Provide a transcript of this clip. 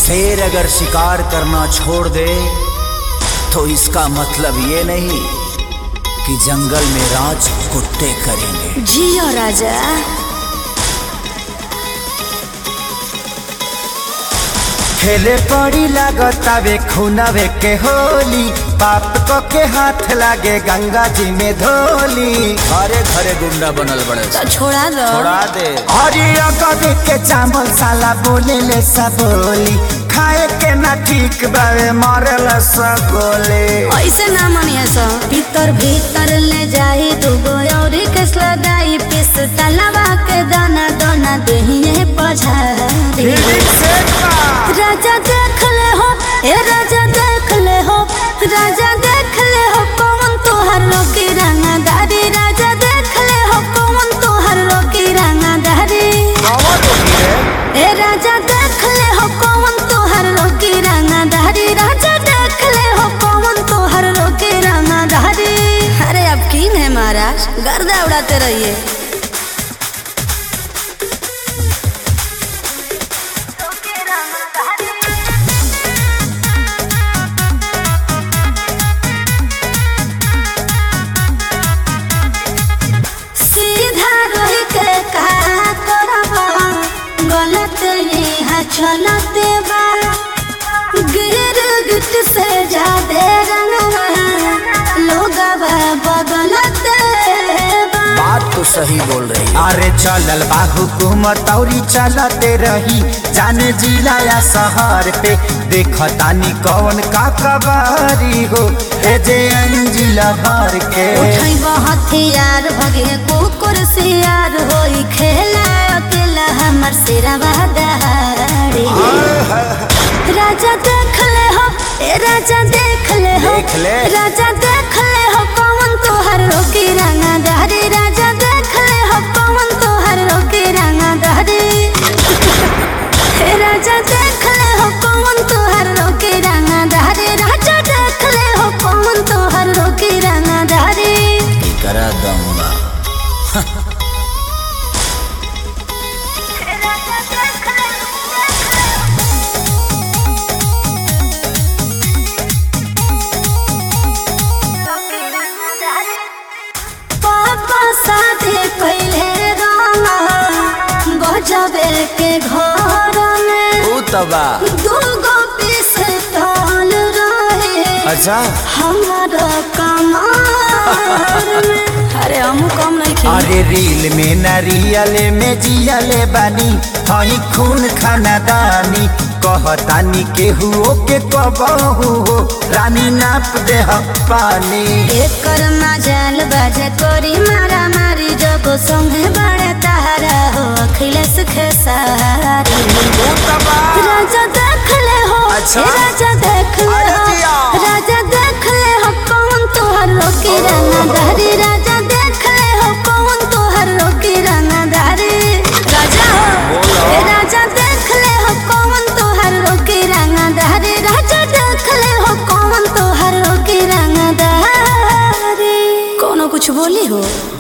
शेर अगर शिकार करना छोड़ दे तो इसका मतलब ये नहीं कि जंगल में राज कुत्ते करेंगे जियो राजा खेले पड़ी लागतावे खुनावे के होली पाप को के हाथ लागे गंगा जी में धोली घरे घरे गुंडा बनल बड़े तो छोड़ा दो छोड़ा दे हरिया कभी के चावल साला बोले ले सब बोली खाए के ना ठीक बावे मरे ले सब गोले ऐसे ना मनिया सो भीतर भीतर ले जाई दुगो और कसला दाई पिस तलवा के दाना दाना दहिए पछारी राजा देख ले हो ए राजा देख ले हो राजा देख ले हो कौन तोहर रोकी रंगदारी राजा देख ले हो कौन तोहर रोकी रंगदारी ए राजा देख ले हो कौन तोहर रोकी रंगदारी राजा देख ले हो कौन तोहर रोकी रंगदारी अरे अब किन है महाराज गर्दा उड़ाते रहिए सीधा रही के का करबा गलत यहाँ चलते बा गिर गिट से जादे रंगवा लोग बदलते बा बात तो सही बोल रही है अरे चलल बा हुकूमत औरी चलते रही जाने जिला या शहर पे देखतानी कौन का कबारी हो ए जे अंजिला भर के उठई हथियार भगे कुकुर सियार होई खेला अकेला हमर सिरवा दहाड़ी राजा देख ले हो ए राजा देख ले हो देख ले। राजा देख ले हो कौन तोहर रोकी रंगा दहरी राजा देख ले हो कौन तोहर रोकी रंगा दहरी हे राजा देख ले हो कौन तोहर रोकी रंगा दहरी राजा देख ले हो कौन तोहर रोकी रंगा दहरी करा दूंगा पापा शादी पहले रामा गजबे के घर में तू तबा दूगो पीस तौल रहे अच्छा हमारा कमार में अरे हम कम नहीं खेल अरे रील में न रियल में जियले बानी हई खून खानदानी कहतानी केहू के कबहू हो रानी नाप दे पानी एकर मजाल बाजे कोरी मारा मारी जब संगे बड़े तारा हो अखिलेश खेसारी राजा देख ले हो अच्छा। ए राजा देख ले अरे हो जिया। राजा देख ले हो कौन तोहर रोकी रंगदारी राजा देख ले हो कौन तोहर रोकी रंगदारी राजा हो ए राजा देख ले हो कौन तोहर रोकी रंगदारी राजा देख ले हो कौन तोहर रोकी रंगदारी कोनो कुछ बोली हो